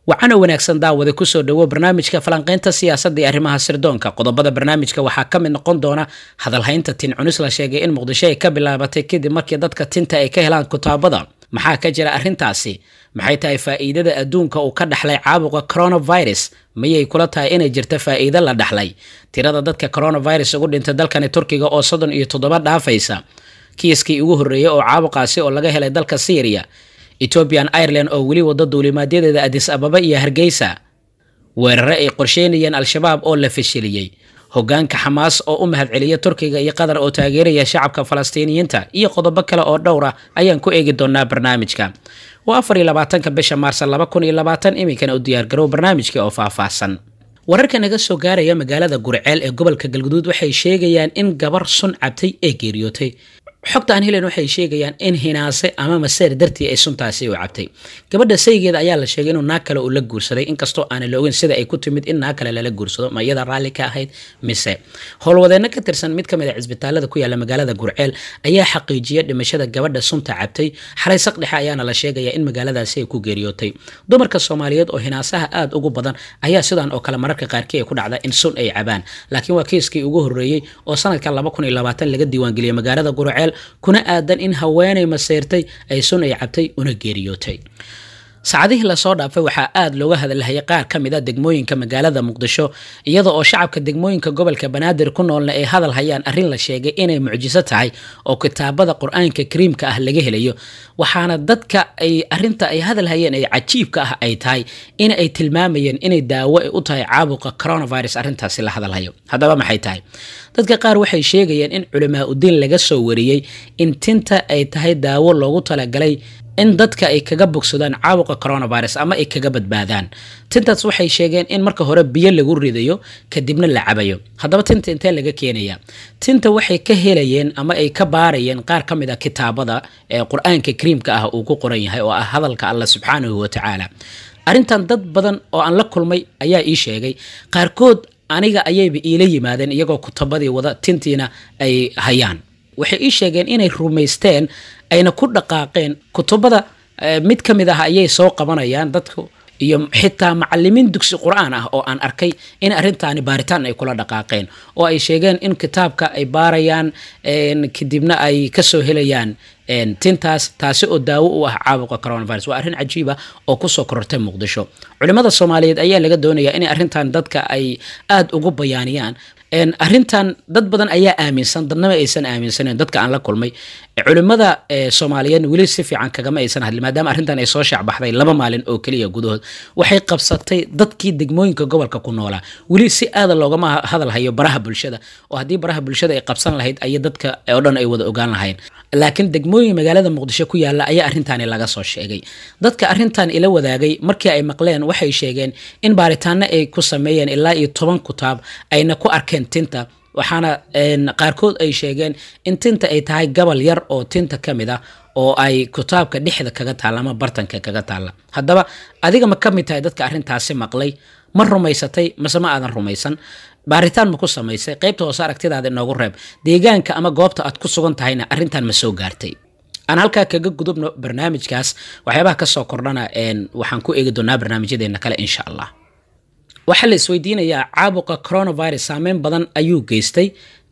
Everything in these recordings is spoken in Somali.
waxaana wanaagsan daawada kusoo dhawo barnaamijka falanqaynta siyaasadda iyo arrimaha sirdoonka qodobada barnaamijka waxaa ka mid noqon doona hadalhaynta tin cunis la sheegay in muqdisho ay ka bilaabatay kadib markii dadka tinta ay ka helaan kutaabada maxaa ka jira arrintaasi maxay tahay faa'iidada adduunka uu ka dhaxlay caabuqa coronavirus mayay kula tahay inay jirta faa'iido la dhaxlay tirada dadka coronavirus ugu dhintay dalkani turkiga oo soddon iyo toddoba dhaafaysa kiiskii ugu horreeyey oo caabuqaasi oo laga helay dalka syriya ethoobian ireland oo weli wada duulimaadyadeeda adis ababa iyo hargeysa weerare ay qorsheynayeen al-shabaab oo la fashiliyey hogaanka xamaas oo u mahadceliya turkiga iyo qatar oo taageeraya shacabka falastiiniyiinta iyo qodobo kale oo dhowr ah ayaan ku eegi doonaa barnaamijka waa afar iyo labaatanka bisha maarsa laba kun iyo labaatan iminkana u diyaargarow barnaamijka oo faahfaahsan wararka naga soo gaaraya magaalada gurceel ee gobolka galguduud waxay sheegayaan in gabar sun cabtay ee geeriyootay xogta aan helen waxay sheegayaan in hinaase ama maseer dartii ay suntaasi u cabtay gabadha saygeeda ayaa la sheegay inuu naag kale uu la guursaday inkastoo aanan la ogeyn sida ay ku timid in naag kale lala guursado ma iyada raalli ka ahayd mise howlwadeenno ka tirsan mid ka mid a cisbitaalada ku yaala magaalada gurceel ayaa xaqiijiyay dhimashada gabadha sunta cabtay xalay saqdhexe ayaana la sheegaya in magaaladaasi ay ku geeriyootay dumarka soomaaliyeed oo hinaasaha aada ugu badan ayaa sidan oo kale mararka qaarkii ay ku dhacda in sun ay cabaan laakiin waa kiiskii ugu horreeyey oo sanadka laga diiwaangeliyay magaalada gurceel kuna aadan in haweenay maseyrtay ay sun ay cabtay una geeriyootay saacadihii lasoo dhaafay waxaa aada looga hadalhayay qaar ka mid a degmooyinka magaalada muqdisho iyada oo shacabka degmooyinka gobolka banaadir ku noolna ay hadal hayaan arrin la sheegay inay mucjiso tahay oo kitaabada qur-aanka kariimka ah laga helayo waxaana dadka ay arinta ay hadal hayeen ay cajiibka ah ay tahay in ay tilmaamayeen inay daawo ay u tahay caabuqa coronavirus arrintaasi la hadalhayo haddaba maxay tahay dadka qaar waxay sheegayeen in culamaa udiin laga soo wariyey in tinta ay tahay daawo loogu talagalay in dadka ay kaga bogsadaan caabuqa coronavirus ama ay kaga badbaadaan tintaas waxay sheegeen in marka hore biyo lagu ridayo kadibna la cabayo haddaba tinta intee laga keenaya tinta waxay ka helayeen ama ay ka baarayeen qaar ka mid a kitaabada ee qur-aanka kariimka ah uu ku qoran yahay oo ah hadalka allah subxaanahu watacaala arrintan dad badan oo aan la kulmay ayaa ii sheegay qaarkood aniga ayayba iila yimaadeen iyagoo kutabadii wada tintiina ay hayaan waxay ii sheegeen inay rumaysteen ayna ku dhaqaaqeen kutubada mid ka mid ah ayay soo qabanayaan dadku iyo xitaa macalimiin dugsi qur-aan ah oo aan arkay in arrintaani baaritaan ay kula dhaqaaqeen oo ay sheegeen in kitaabka ay baarayaan kadibna ay kasoo helayaan tintaas taasi oo daawo u ah caabuqa coronavirus waa arrin cajiiba oo kusoo korortay muqdisho culimada soomaaliyeed ayaa laga doonayaa in arrintan dadka ay aada ugu bayaaniyaan arrintan dad badan ayaa aaminsan dadnama aysan aaminsaneyn dadka aan la kulmay culimada soomaaliyeed weli si fiican kagama aysan hadlin maadaama arrintan ay soo shaacbaxday laba maalin oo keliya gudahood waxay qabsatay dadkii degmooyinka gobolka ku noolaa weli si aada loogama hadal hayo baraha bulshada oo haddii baraha bulshada ay qabsan lahayd ayay dadka oo dhan ay wada ogaan lahayn laakiin degmooyin magaalada muqdisho ku yaala ayaa arrintaani laga soo sheegay dadka arrintan ila wadaagay markii ay maqleen waxay sheegeen in baaritaano ay ku sameeyeen ilaa iyo toban kutaab ayna ku arkeen tinta waxaana qaarkood ay sheegeen in tinta ay tahay gabal yar oo tinta ka mid ah oo ay kutaabka dhexda kaga taalla ama bartanka kaga taalla haddaba adiga ma ka mid tahay dadka arrintaasi maqlay ma rumaysatay mase ma aadan rumaysan baaritaan ma ku samaysay qaybta hoose aragtidaada inoogu reeb deegaanka ama goobta aad ku sugan tahayna arrintan ma soo gaartay aan halkaa kaga gudubno barnaamijkaas waxyaabaha kasoo kordhana waxaan ku eegi doonaa barnaamijyadeena kale insha allah waxaa la isweydiinayaa caabuqa coronavirus saameyn badan ayuu geystay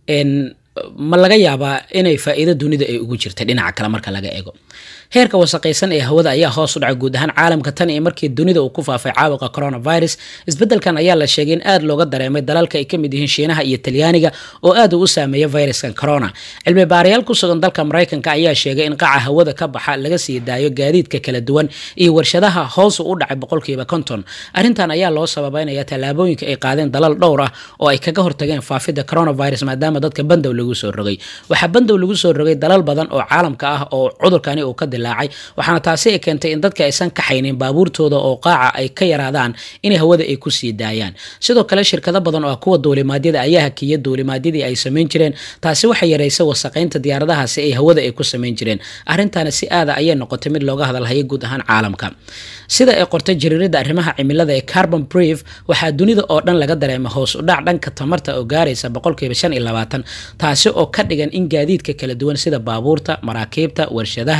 ma laga yaabaa inay faa'iido dunida ay ugu jirtay dhinaca kale marka laga eego heerka wasaqaysan ee hawada ayaa hoos u dhacay guud ahaan caalamka tan iyo markii dunida uu ku faafay caabuqa coronavirus isbeddelkan ayaa la sheegay in aada looga dareemay dalalka ay ka mid yihiin shiinaha iyo talyaaniga oo aad uu u saameeya viruskan corona cilmi baarayaal ku sugan dalka maraykanka ayaa sheegay in qaca hawada ka baxa laga sii daayo gaadiidka kala duwan iyo warshadaha hoos u dhacay boqolkiiba konton arrintan ayaa loo sababeynaya tallaabooyinka ay qaadeen dalal dhowr ah oo ay kaga hortageen faafidda coronavirus maadaama dadka bandow lagu soo rogay waxaa bandow lagu soo rogay dalal badan oo caalamka ah oo cudurkani uu ka dilaacay waxaana taasi ay keentay in dadka aysan kaxaynin baabuurtooda oo qaaca ay ka yaraadaan inay hawada ay ku sii daayaan sidoo kale shirkado badan oo ah kuwa duulimaadyada ayaa hakiya duulimaadyadii ay samayn jireen taasi waxay yaraysay wasaqaynta diyaaradahaasi ay hawada ay ku samayn jireen arrintaana si aada ayay noqotay mid looga hadalhaya guud ahaan caalamka sida ay qortay jariirada arrimaha cimilada ee carbon brief waxaa dunida oo dhan laga dareema hoos u dhac dhanka tamarta oo gaaraysa boqolkiiba shan iyo labaatan taasi oo ka dhigan in gaadiidka kala duwan sida baabuurta maraakiibta warshadaha diyaar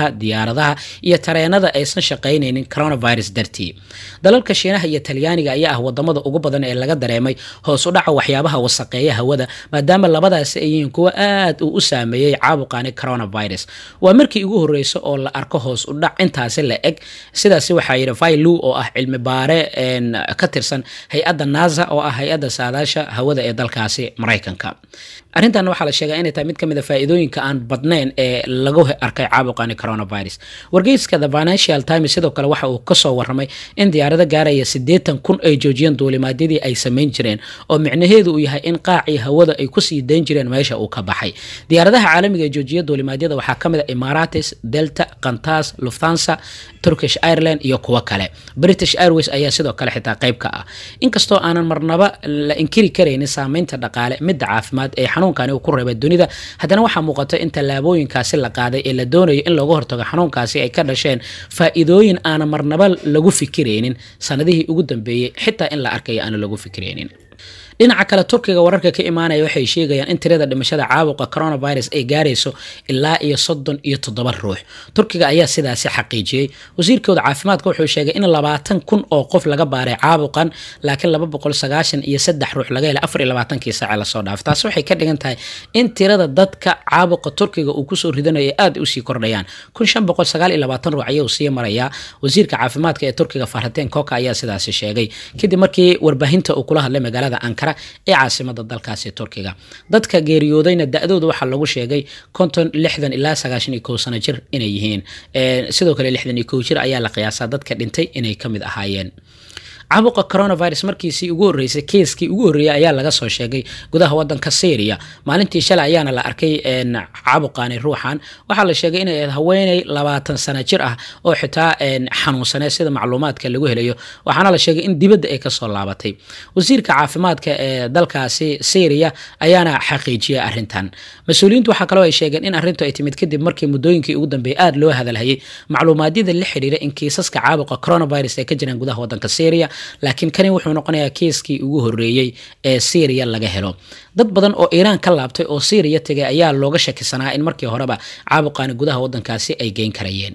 diyaaradaha iyo tareenada aysan shaqaynaynin coronavirus dartii dalalka shiinaha iyo talyaaniga ayaa ah wadamada ugu badan ee laga dareemay hoos u dhaca waxyaabaha wasaqeeya hawada maadaama labadaasi ay yihiin kuwo aad uu u saameeyey caabuqani coronavirus waa markii ugu horeysa oo la arko hoos u dhac intaasi la eg sidaasi waxaa yidhi vailu oo ah cilmi baare ka tirsan hay-adda nasa oo ah hay-adda saadaasha hawada ee dalkaasi maraykanka arrintan waxaa la sheegaa inay tahay mid ka mid a faa'iidooyinka aan badnayn ee lagu arkay caabuqani coronavirus wargeyska the financial times sidoo kale waxa uu kasoo waramay in diyaarado gaaraya siddeetan kun ay joojiyeen duulimaadyadii ay samayn jireen oo micnaheedu uu yahay in qaacii hawada ay kusii dayn jireen meesha uu ka baxay diyaaradaha caalamiga ee joojiya duulimaadyada waxaa ka mid a emarates delta kantas lufthansa turkish ireland iyo kuwo kale british airways ayaa sidoo kale xitaa qayb ka ah inkastoo aanan marnaba la inkiri karaynin saameynta dhaqaale midda caafimaad ee xanuunkani uu ku reebay dunida haddana waxaa muuqata in tallaabooyinkaasi la qaaday ee la doonayo in looga hortago xanuunkaasi ay ka dhasheen faa'iidooyin aanan marnaba lagu fikiraynin sanadihii ugu dambeeyey xitaa in la arkayo aana lagu fikiraynin dhinaca kale turkiga wararka ka imaanaya waxay sheegayaan in tirada dhimashada caabuqa coronavirus ay gaarayso ilaa iyo soddon iyo toddoba ruux turkiga ayaa sidaasi xaqiijiyey wasiirkooda caafimaadka wuxuu sheegay in labaatan kun oo qof laga baaray caabuqan laakiin laba boqol sagaashan iyo saddex ruux laga helay afar iyo labaatankii saace lasoo dhaafay taasi waxay ka dhigan tahay in tirada dadka caabuqa turkiga uu kusoo ridanayo aad usii kordhayaan kun shan boqol sagaal iyo labaatan ruux ayuu sii marayaa wasiirka caafimaadka ee turkiga farhateen koka ayaa sidaasi sheegay kadib markii warbaahinta uu kula hadlay magaalada ankara ee caasimada dalkaasi turkiga dadka geeriyoodayna da-dooda waxaa lagu sheegay konton lixdan ilaa sagaashan iyo kow sano jir inay yihiin sidoo kale lixdan iyo kow jir ayaa la qiyaasaa dadka dhintay inay ka mid ahaayeen caabuqa coronavirus markiisii ugu horreysay keiskii ugu horreeyay ayaa laga soo sheegay gudaha wadanka syria maalintii shalay ayaana la arkay caabuqani ruuxan waxaa la sheegay inay ahayd haweeney labaatan sano jir ah oo xitaa xanuunsaneed sida macluumaadka lagu helayo waxaana la sheegay in dibadda ay kasoo laabatay wasiirka caafimaadka ee dalkaasi syria ayaana xaqiijiyay arrintan mas-uuliyiintu waxaa kaloo ay sheegeen in arrintu ay timid kadib markii muddooyinkii ugu dambeeyay aada loo hadalhayay macluumaadyada la xiriira in kiisaska caabuqa coronavirus ay ka jiraan gudaha wadanka syria laakiin kani wuxuu noqonayaa kiiskii ugu horreeyey ee syriya laga helo dad badan oo iiraan ka laabtay oo syriya tegay ayaa looga shakisanaa in markii horeba caabuqaani gudaha wadankaasi ay geyn karayeen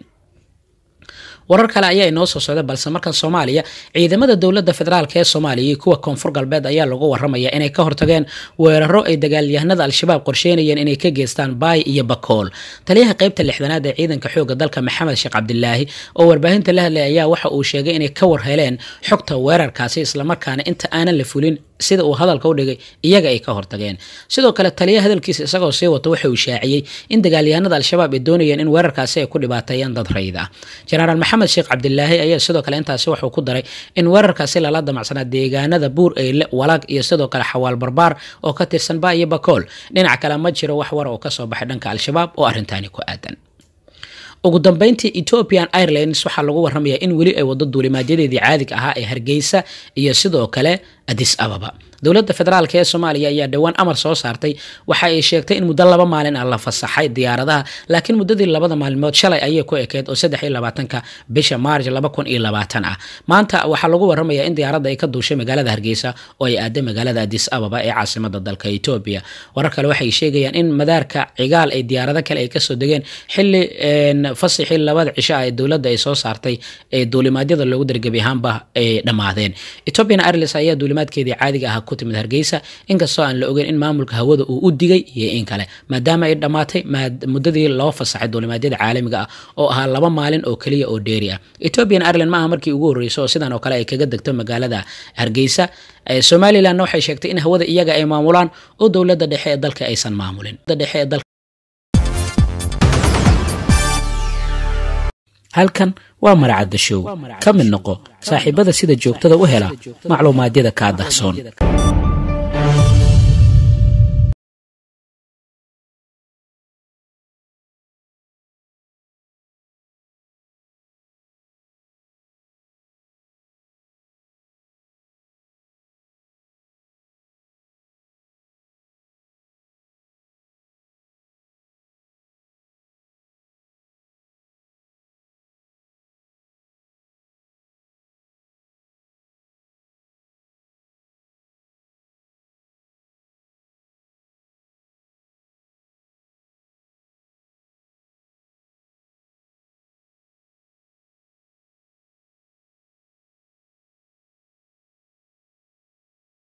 warar kale ayaa inoo soo socda balse markan soomaaliya ciidamada dowladda federaalk ee soomaaliya iyo kuwa koonfur galbeed ayaa lagu waramaya inay ka hortageen weeraro ay dagaalyahanada al-shabaab qorsheynayeen inay ka geystaan baay iyo bakool taliyaha qeybta lixdanaad ee ciidanka xooga dalka maxamed sheekh cabdilaahi oo warbaahinta la hadlay ayaa waxa uu sheegay inay ka war heleen xogta weerarkaasi islamarkaana inta aanan la fulin sida uu hadalka u dhigay iyaga ay ka hortageen sidoo kale taliyaha hadalkiisa isagoo sii wato waxa uu shaaciyey in dagaalyahanada al-shabaab ay doonayeen in weerarkaasi ay ku dhibaateeyaan dad rayid ah jenaraal maxamed sheekh cabdilaahi ayaa sidoo kale intaasi wuxuu ku daray in weerarkaasi lala damacsanaa deegaanada buur eyle walaag iyo sidoo kale xawaal barbaar oo ka tirsan ba iyo bakool dhinac kale ma jiro wax war oo kasoo baxay dhanka al-shabaab oo arrintaani ku aadan ugu dambeyntii ethiopian airlines waxaa lagu waramayaa in weli ay wado duulimaadyadeedii caadiga ahaa ee hargeysa iyo sidoo kale adis ababa dowladda federaalk ee soomaaliya ayaa dhowaan amar soo saartay waxa ay sheegtay in muddo laba maalin ah la fasaxay diyaaradaha laakiin muddadii labada maalmood shalay ayay ku ekeyd oo saddex iyo labaatanka bisha maarj laba kun iyo labaatan ah maanta waxaa lagu waramayaa in diyaaradda ay ka duushay magaalada hargeysa oo ay aaday magaalada adis ababa ee caasimada dalka etoobiya warar kale waxay sheegayaan in madaarka cigaal ay diyaarado kale ay kasoo degeen xili fasaxii labada cisho ah ee dowladda ay soo saartay ee duulimaadyada loogu dargebi ahaanba ay dhammaadeen ethiopian airlines ayaa duulimaadkeedii caadiga ah ku timid hargeysa inkastoo aan la ogeyn in maamulka hawada uu u digay iyo in kale maadaama ay dhammaatay muddadii loo fasaxay duulimaadyada caalamiga ah oo ahaa laba maalin oo keliya oo dheeri ah ethiopian ireland ma aha markii ugu horreysay oo sidan oo kale ay kaga degto magaalada hargeysa somalilandna waxay sheegtay in hawada iyaga ay maamulaan oo dowladda dhexe ee dalka aysan maamulin halkan waa maracadda show ka mid noqo saaxiibada sida joogtada u hela macluumaadyada kaa dahsoon